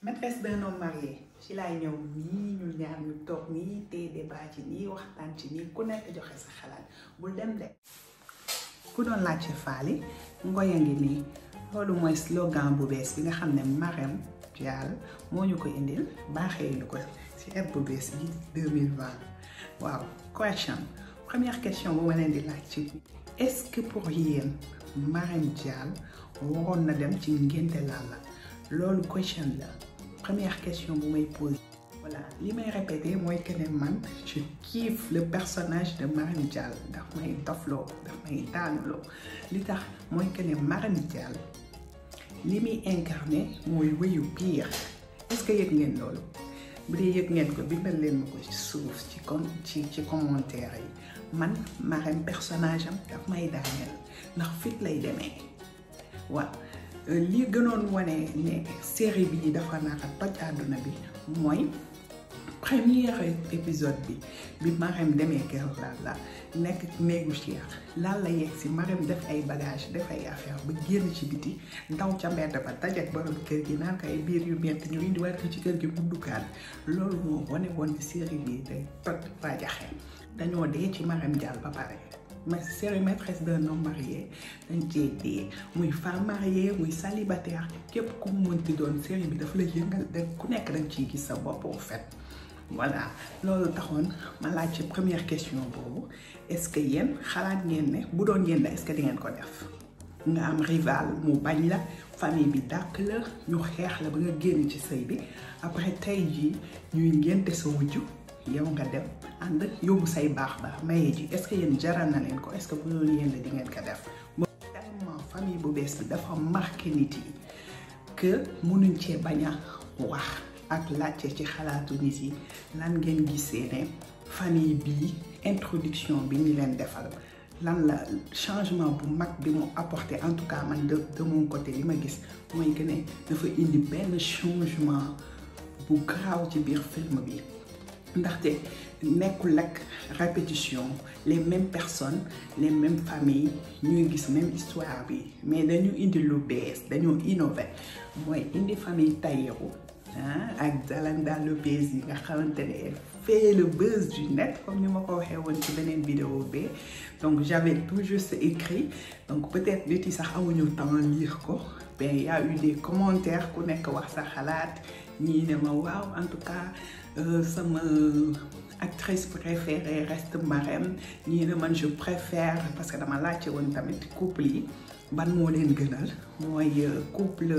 maîtresse d'un homme marié ci laay ñëw nii ñu ñaar ñu toog nii te débat ci nii waxtaan ci nii ku nekk joxe sa xalaat bul dem de ku doon laajte faali ngoy a ngi nii loolu mooy slogan bu bees bi nga xam ne Marème Dial moo ñu ko indil baaxee ñu ko ci eb bu bees bi 2020 waaw question première question bu ma leen di laaj ci est-ce que pour yéen Marème Dial waroon na dem ci ngénte Lalla loolu question la première question bu may poser voilà li may répéter mooy que ne man je kiffe le personnage de Marème Dial daf may dofloo daf may daanuloo li tax mooy que ne Marème Dial li muy incarné mooy wéyu pire est-ce que yëg ngeen loolu bu dee yëg ngeen ko bindal leen ma ko ci suuf ci com ci ci commentaire yi man Marème personnage am daf may daaneel ndax fit lay demee waaw li gënoon wane ne série bi dafa naka toj àdduna bi mooy premier épisode bi bi Marème demee kër Lalla nekk néegu Cheikh Lalla yegg si Marème def ay bagage def ay affaire ba génn ci biti ndaw ca mbedd ba dajeek borom kër gi naan ko ay biir yu metti ñu indiwaat ko ci kër gi bu dukkaat loolu moo wane woon ni série bi day toj rajaxe dañoo dee ci Marème Dial ba pare mais série maîtresse d'un homme marié dañ cee dee muy femme mariée muy célibataire képp ku mu mënti doon série bi dafa la yëngal da ku nekk dañ ciy gis sa bopp au fait voilà loolu taxoon ma laaj ci première question boobu est-ce que yéen xalaat ngeen ne bu doon yéen la est-ce que di ngeen ko def nga am rival mu bañ la famille bi dàq la ñu xeex la ba nga génn ci sëy bi après tey jii ñuy ngénte sa wujju yow nga dem ànd yóbbu say baax baax maye ji est-ce que yéen jaral na leen ko est-ce que bu doon yéen la di ngeen ko def moom tellement famille bu bees bi dafa marqué nit yi que mënuñ cee bañ a wax ak laajte ci xalaatu nit yi lan ngeen gisee ne famille bii introduction bi ñu leen defal lan la changement bu mag bi mu apporté en tout cas man de de mon côté li ma gis mooy que ne dafa indi benn changement bu garaaw ci biir film bi ndaxte nekkul ak répétition les mêmes personnes les mêmes familles ñuy gis même histoire bi mais dañu indi lu bees dañoo innové mooy indi famille Taïrou ah ak Dalanda Lopez yi nga xamante ne fait le buzz du net comme ni ma ko waxee woon ci beneen vidéo bi donc j'avais tout juste écrit donc peut-être nit yi sax amuñu temps lire ko mais y a eu des commentaires ku nekk wax sa xalaat ñii ne ma waaw en tout cas sama actrice préférée reste Marème ñii ne man je préfère parce que dama laajte woon tamit couple yi ban moo leen gënal mooy couple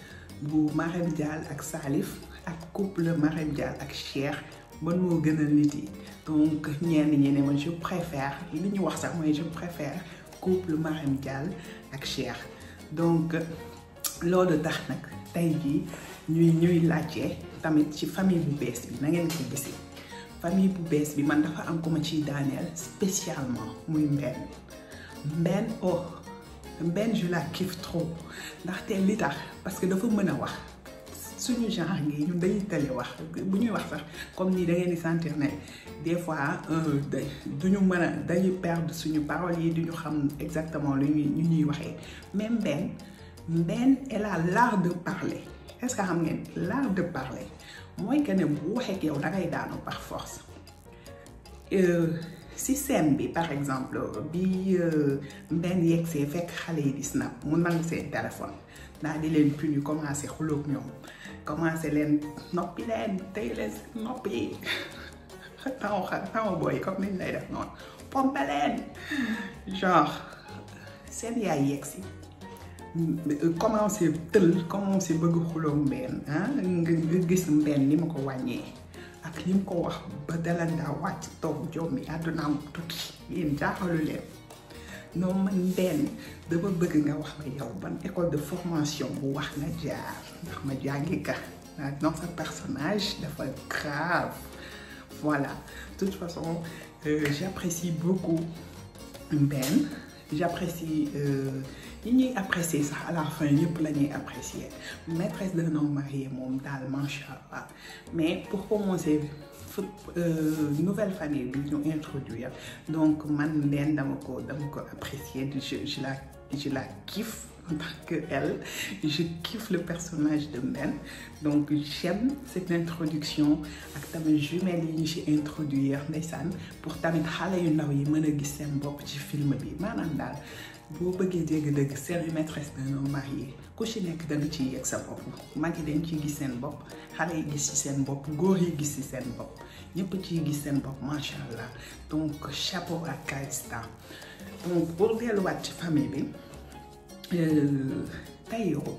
bu Marème Dial ak Salif ak couple Marème Dial ak Cheikh ban moo gënal nit yi donc ñenn ñi ne man je préfère li ñu wax sax mooy je préfère couple Marème Dial ak Cheikh donc loolu tax nag tey jii ñuy ñuy laajte tamit ci famille bu bees bi na ngeen ko gisee famille bu bees bi man dafa am ko ma ciy daaneel spécialement muy mbenn mbenn oh mbenn je la kiffe trop ndaxte li tax parce que dafa mën a wax suñu genre ngi ñun dañuy tële wax bu ñuy wax sax comme nii da ngeen di sentir ne des fois duñu mën a dañuy perdre suñu paroles yi duñu xam exactement lu ñuy ñu ñuy waxee même mbenn mbenn elle a l'art de parler est-ce que xam ngeen l'art de parler mooy que ne bu waxee ak yow da ngay daanu par force si scène bi par exemple bi mbenn yegsee fekk xale yi di snap mu nangu seen téléphone daal di leen puni commencé xuloog ñoom commencé leen noppi leen tey leen noppi taw xa taw booy comme niñ lay def noonu pompe leen genre seen yaay yegsi commencé tël commencé bëgg xuloog mbenn ah nga gis mbenn ni ma ko wàññee ak li mu ko wax ba Dalanda wàcc toog jom mi àddunaam tukki yéen jaaxalu leen non man benn dama bëgg nga wax ma yow ban école de formation bu wax nga jaar ndax ma jàngi ka dans sa personnage dafa grave voilà de toute façon euh, j'apprécie beaucoup Ben j'apprécie ñi ñuy apprécier sax à la fin yëpp la ñuy apprécier maîtresse d'un homme marié moom daal macha allah mais pour commencer nouvelle famille bi ñu introduire donc man leen dama ko dama ko apprécier je je la je la kiffe en tant que elle je kiffe le personnage de Mbène donc j'aime cette introduction ak tamit jumelles yi ñu ci introduire ndeysaan pour tamit xale yu ndaw yi mën a gis seen bopp ci film bi maanaam daal boo bëggee dégg-dëgg série maîtresse d'un homme marié ku ci nekk da nga ciy yegg sa bopp mag yi dañ ciy gis seen bopp xale yi gis ci seen bopp góor yi gis ci seen bopp ñëpp ciy gis seen bopp macha allah donc chapeau à Calista donc pour delluwaat ci famille bi Taïro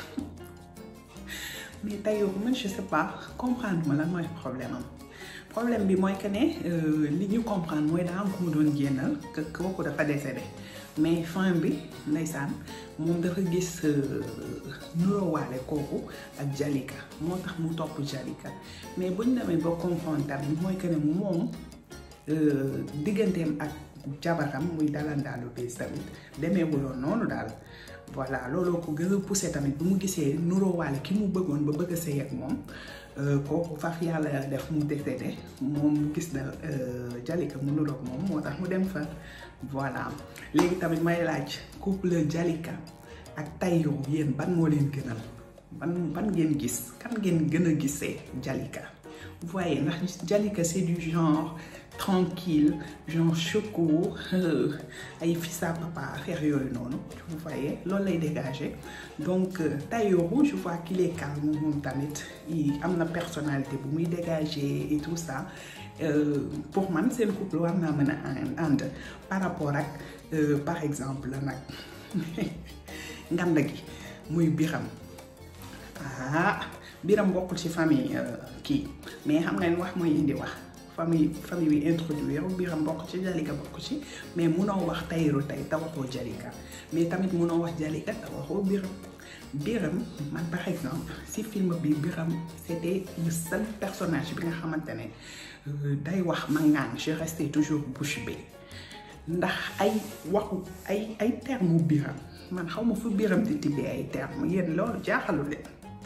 mais Taïro man je sais pas comprendre ma lan mooy problème am problème bi mooy que ne li ñu comprendre mooy daa am ku mu doon génnal que kooku dafa décédé mais fin bi ndeysaan moom dafa gis nurowaale kooku ak Jalika moo tax mu topp Jalika mais buñ demee ba comprendre tamit mooy que ne moom digganteem ak jabaram muy dalandaalu bés tamit demeewuloon noonu daal voilà looloo ko gën a poussé tamit bu mu gisee nurowaale ki mu bëggoon ba bëgg a sëy ak moom kooku faf yàlla def mu décédé moom gis na Jalika mu nuroog moom moo tax mu dem fa voilà léegi tamit may laaj couple Jalika ak Taïro yéen ban moo leen gënal ban ban ngeen gis kan ngeen gën a gisee Jalika vous voyez ndax Jalika c'est du genre tranquille genre choco ay fils à papa affaire yooyu noonu vous voyez loolu lay dégager donc Taïro je vois qu'il est calme moom tamit am na personnalité bu muy dégager et tout ça pour man seen couple war naa mën a ànd par rapport ak par exemple nag nganda gi muy biram ah biram bokkul ci famille kii mais xam nga ni wax mooy indi wax famille famille bi introduire biram bokk ci Jalika bokk ci mais munoo wax Taïro tey te waxoo Jalika mais tamit munoo wax Jalika te waxoo biram biram man par exemple si film bi biram c'était le seul personnage bi nga xamante ne day wax ma ngaan je restais toujours bouche bée ndax ay waxu ay ay terme biram man xaw ma fu biram di tibbee ay terme yéen loolu jaaxalu leen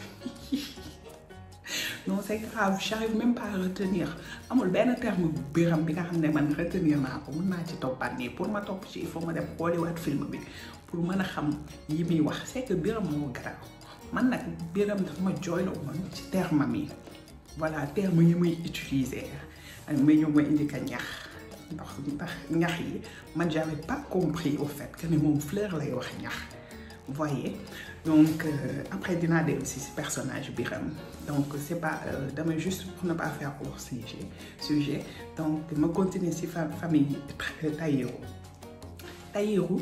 non c'est grave j'arrive même pas à retenir amul benn terme biram bi nga xam ne man retenir naa ko mun naa ci toppaat nii pour ma topp ci il faut ma dem xooliwaat film bi pour mën a xam yi muy wax c'est que biram moo garaaw man nag biram dafa ma jooyloo woon ci terme mi voilà terme yi muy utiliser may ñëw ma indi ka ñax ndax ndax ñax yi man j'avais pas compris au fait que ne moom fleur lay wax ñax voyez donc euh, après dinaa dellu si si personnage Biram donc c'est pas euh, damay juste pour ne pas faire hors sujet sujet donc ma continuer si fa famille Taïro Taïro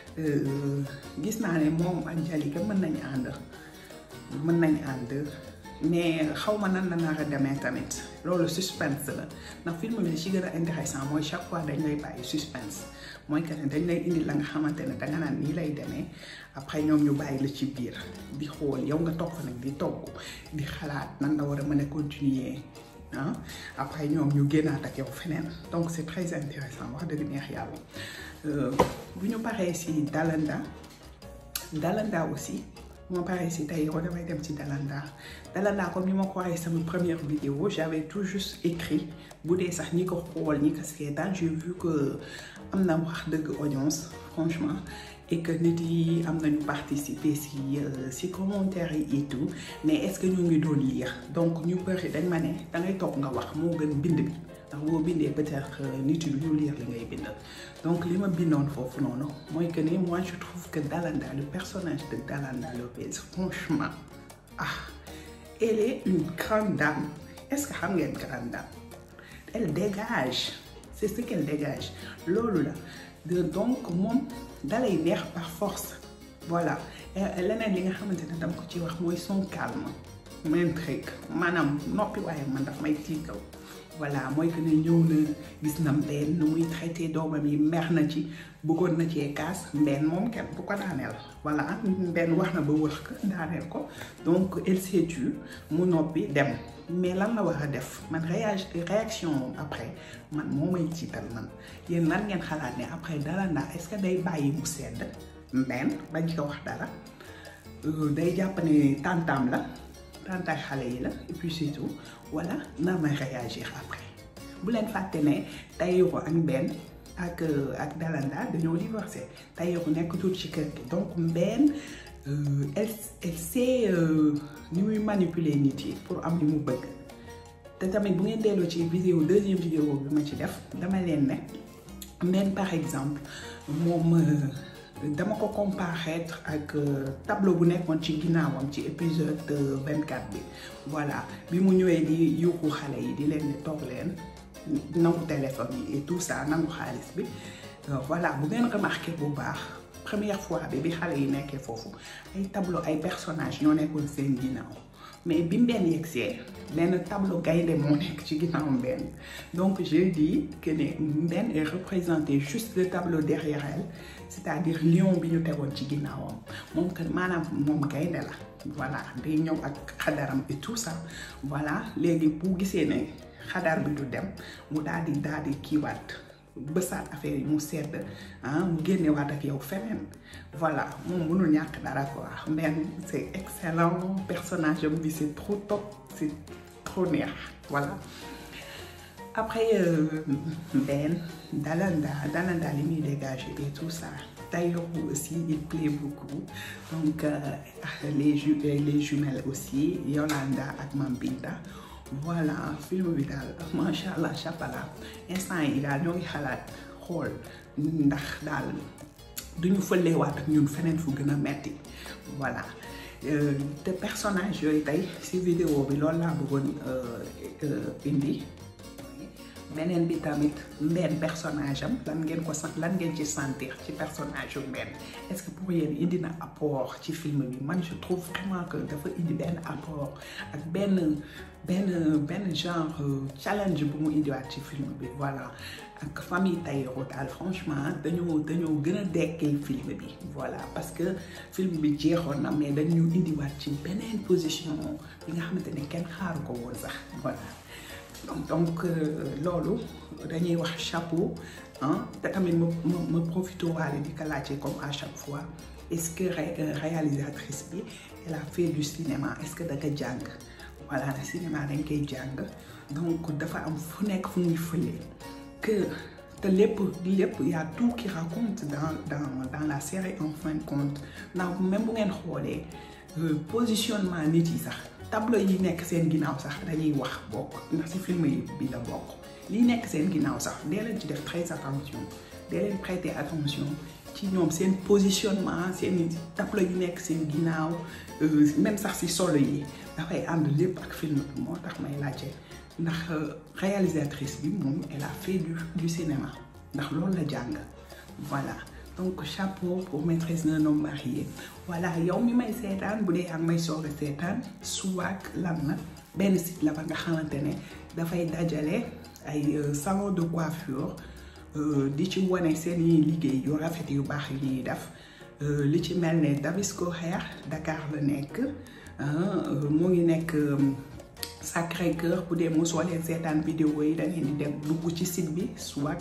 gis naa ne moom ak Jalika mën nañ ànd mën nañ ànd mais xaw ma nan la nar a demee tamit loolu suspense la ndax film bi li ci gën a intéressant mooy chaque fois dañ lay bàyyi suspense mooy que ne dañ lay indi la nga xamante ne danga naan nii lay demee après ñoom ñu bàyyi la ci biir di xool yow nga toog fa nag di togg di xalaat nan la war a mën a continuer ah après ñoom ñu génnaat ak yow feneen donc c'est très intéressant wax dëgg neex yàlla bu ñu paree si Dalanda Dalanda aussi moo paree si Taïro damay dem ci Dalanda Dalanda comme ni ma ko waxee sama première vidéo j'avais tout juste écrit bu dee sax ñi ko xool ñi ko seetaan j'ai vu que am na wax dëgg audience franchement et que nit yi am nañu participer si si commentaires yi et tout mais est-ce que ñu ngi doon lire donc ñu bëri dañ ma ne da ngay toog nga wax moo gën bind bi ndax boo bindee peut-être nit yi ñu lire li ngay bind donc li ma bindoon foofu noonu mooy que ne moi je trouve que Dalanda le personnage de Dalanda Lopez franchement ah elle est une grande dame est-ce que xam ngeen grande dame elle dégage c'est ce qu'elle dégage loolu la de donc moom dalay neex par force voilà leneen li nga xamante ne dama ko ci wax mooy son calme m'intrigue maanaam noppi waaye man daf may tiital voilà mooy que ne ñëw na gis na mbenn nu muy traité doomam yi mer na ci bëggoon na cee kaas mbenn moom kenn bu ko daaneel voilà mbenn wax na ba wër ko daaneel ko donc elle s'est tue mu noppi dem mais lan la war a def man réaction après man moo may tiital man yéen lan ngeen xalaat ne après Dalanda est-ce que day bàyyi mu sedd mbenn bañ ko wax dara day jàpp ne tantam la tantaay xale yi la et puis surtout voilà naa may réagir après bu leen fàtte ne Taïro ak mbenn ak ak Dalanda dañoo divorcé Tahirou nekk tuuti ci kër gi donc Mbène elle elle sait ni muy manipuler nit yi pour am li mu bëgg te tamit bu ngeen delloo ci vidéo deuxième vidéo bi ma ci def dama leen ne Mbène par exemple moom dama ko comparaître ak tableau bu nekkoon ci ginnaawam ci épisode 24 bi voilà bi mu ñëwee di yuuxu xale yi di leen di toog leen nangu téléphone yi et tout ça nangu xaalis bi voilà bu ngeen remarqué bu baax première fois bi bi xale yi nekkee foofu ay tableau ay personnages ñoo nekkoon seen ginnaaw mais bi Mbène yegsee benn tableau gaynde moo nekk ci ginnaaw Mbène donc je dis que ne Mbène est représenté juste le tableau derrière elle c'est-à-dire lion bi ñu tegoon ci ginnaawam moom que maanaam moom gaynde la voilà day ñëw ak xadaram et tout ça voilà léegi bu gisee ne xadar bi du dem mu daal di daal di kiiwaat bësaat affaire yi mu sedd ah mu génnewaat ak yow feneen voilà moom mënul ñàkk dara quoi Mbène c'est excellent personnage am bi c'est trop top c'est trop neex voilà après Mbène Dalanda Dalanda li muy dégager et tout ça Tahirou aussi il plaît beaucoup donc les ju les jumelles aussi Yolanda ak Mame Binta voilà film bi daal macha allah chapala instant yi daal ñoo ngi xalaat xool ndax daal duñu fëleewaat ak ñun feneen fu gën a metti voilà te personnage yooyu tey ci vidéo bi loolu laa bëggoon indi beneen bi tamit Mbène personnage am lan ngeen ko sant lan ngeen ci sentir ci personnage yu Mbène est-ce que pour yéen indi na apport ci film bi man je trouve vraiment que dafa indi benn apport ak benn benn benn genre challenge bu mu indiwaat ci film bi voilà ak famille Tahirou daal franchement dañoo dañoo gën a dekkil film bi voilà parce que film bi jeexoon na mais dañu indiwaat ci beneen position bi nga xamante ne kenn xaaru ko woon sax voilà donc donc loolu dañuy wax chapeau ah te tamit ma ma ma profité waale di ko laajte comme à chaque fois est-ce que réalisatrice bi elle a fait du cinéma est-ce que da nga jàng voilà cinéma dañ koy jàng donc dafa am fu nekk fu muy fëlee que te lépp lépp y a tout qui raconte dans dans dans la série en fin de compte ndax même bu ngeen xoolee positionnement nit yi sax. tableau yi nekk seen ginnaaw sax dañuy wax bokk ndax ci film yi bi la bokk li nekk seen ginnaaw sax dee leen ci def très attention dee leen prêter attention ci ñoom seen positionnement seen tableau yi nekk seen ginnaaw même sax ci solo yi dafay ànd lépp ak film bi moo tax may laajte ndax réalisatrice bi moom elle a fait du du cinéma ndax loolu la jàng voilà donc chapeau pour maîtresse d'un homme marié voilà yow mi may seetaan bu dee ak may soog a seetaan Swag lan na benn site la ba nga xamante ne dafay dajale ay salon de coiffure di ci wane seen i liggéey yu rafet yu baax yi ñuy def li ci mel ne Dabisco Hair Dakar la nekk mu ngi nekk Sacré-Cœur bu dee mosoo leen seetaan vidéo yi da ngeen di dem dugg ci site bi Swag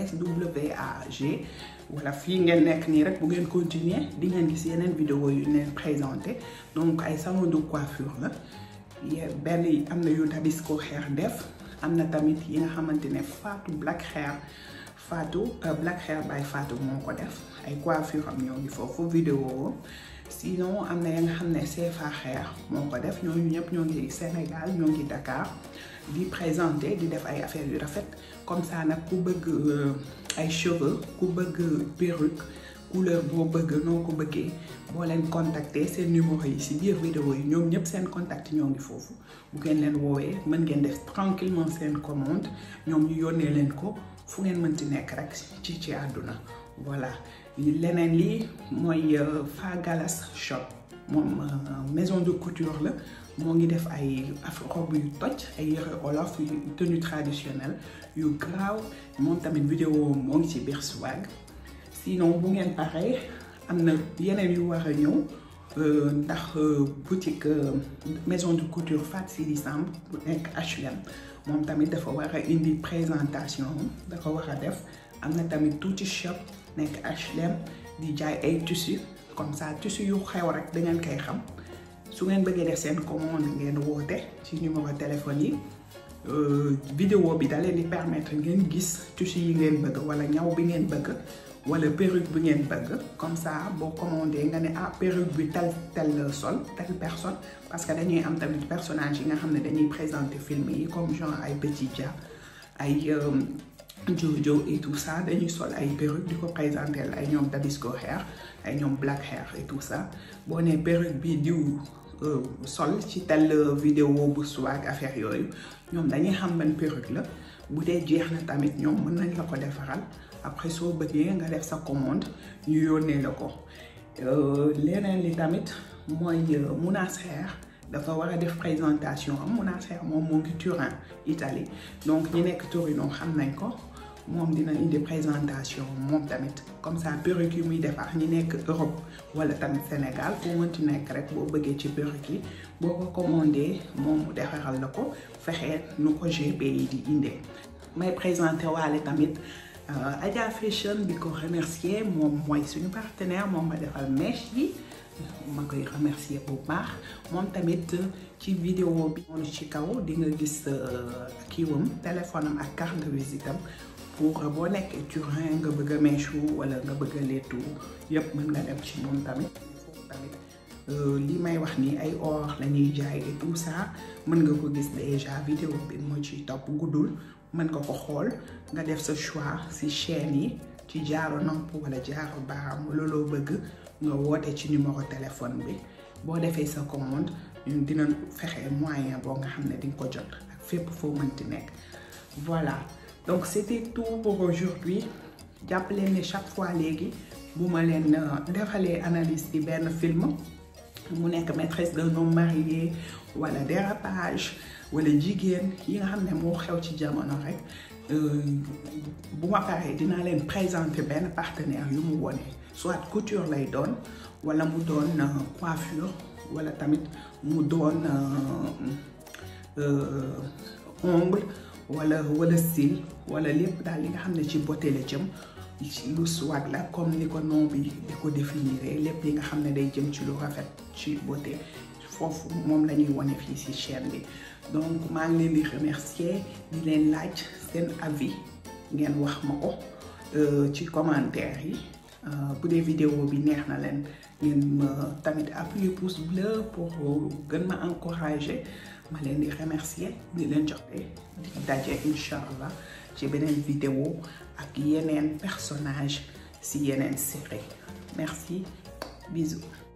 SWAG wala fii ngeen nekk nii rek bu ngeen continuer di ngeen gis yeneen vidéo yu leen présenté donc ay salon de coiffure la benn yi am na yu Dabisco Hair def am na tamit yi nga xamante ne Fatou Black Hair Fatou Black Hair by Fatou moo ko def ay coiffure am ñoo ngi foofu vidéo sinon am na ya nga xam ne CFA Hair moo ko def ñooñu ñëpp ñoo ngi Sénégal ñoo ngi Dakar di présenter di def ay affaires yu rafet comme ça nag ku bëgg ay cheveux ku bëgg perruque couleur boo bëgg noo ko bëggee boo leen contacter seen numéro yi ci biir vidéo yi ñoom ñëpp seen contact ñoo ngi foofu bu ngeen leen woowee mën ngeen def tranquillement seen commande ñoom ñu yónnee leen ko fu ngeen mënti nekk rek ci ci àdduna voilà leneen lii mooy Fa Galas shop moom maison de couture la moo ngi def ay robe yu toj ay yëre olof yu tenue traditionnelle yu graaw moom tamit vidéo moo ngi ci biir Swag sinon bu ngeen paree am na yeneen yu war a ñëw ndax boutique maison de couture Fat Sidi Samb bu nekk HLM moom tamit dafa war a indi présentation dafa war a def am na tamit tuuti shop nekk HLM di jaay ay tissus comme ça tissus yu xew rek da ngeen koy xam su ngeen bëggee def seen commande ngeen woote ci numéro téléphone yi vidéo bi da leen di permettre ngeen gis tissu yi ngeen bëgg wala ñaw bi ngeen bëgg wala perruque bi ngeen bëgg comme ça boo commandé nga ne ah perruque bi tel tel sol telle personne parce que dañuy am tamit personnage yi nga xam ne dañuy présenter film yi comme genre ay Petit Dia ay Jojo et tout ça dañuy sol ay perruque di ko présenter ay ñoom Dabisco hair ay ñoom black hair et tout ça boo nee perruque bi diw sol ci tel vidéo bu swag affaire yooyu ñoom dañuy xam ban perruque la bu dee jeex na tamit ñoom mën nañ la ko defaral après soo bëggee nga def sa commande ñu yónnee la ko leneen li tamit mooy Mounas Hair dafa war a def présentation am Mounas Hair moom moo ngi Turin Italie donc ñi nekk Torino xam nañ ko moom dina indi présentation moom tamit comme ça perruque yi muy defar ñi nekk Europe wala tamit Sénégal foo mënti nekk rek boo bëggee ci perruque yi boo ko commandé moom mu defaral la ko fexee nu ko GP yi di indee may présenté waale tamit Adja Fashion di ko remercier moom mooy suñu partenaire moom ma defal mèche yi ma koy remercier bu baax moom tamit ci vidéo bi moom ci kaw di nga gis kiiwam téléphone am ak carte de visite am pour boo nekkee Turin nga bëgg a mèche wala nga bëgg a lettu yëpp mën nga dem ci moom tamit foofu tamit li may wax ni ay or la ñuy jaay et tout ça mën nga ko gis déjà vidéo bi moo ci topp guddul mën nga ko xool nga def sa choix ci chaîne yi ci jaaro nopp wala jaaro baaraam looloo bëgg nga woote ci numéro téléphone bi boo defee sa commande ñun dina fexe moyen boo nga xam ne di nga ko jot ak fépp foo mënti nekk voilà donc c'était tout pour aujourd'hui jàpp leen ne chaque fois léegi bu ma leen defalee analyse ci benn film mu nekk maîtresse d'un homme marié wala dérapage wala jigéen yi nga xam ne moo xew ci jamono rek bu ma paree dinaa leen présenter benn partenaire yu mu wone soit couture lay doon wala mu doon coiffure wala tamit mu doon ongle wala wala style wala lépp daal li nga xam ne ci beauté la jëm lu swag la comme ni ko nom bi di ko définir lépp li nga xam ne day jëm ci lu rafet ci beauté foofu moom la ñuy wone fii ci chaîne bi donc maa ngi leen di remercier di leen laaj seen avis ngeen wax ma ko ci commentaire yi bu dee vidéo bi neex na leen ngeen ma tamit appuyer pouce bleu pour gën ma encourager ma leen di remercier di leen jox di daje incha allah ci beneen vidéo ak yeneen personnage si yeneen série merci bisous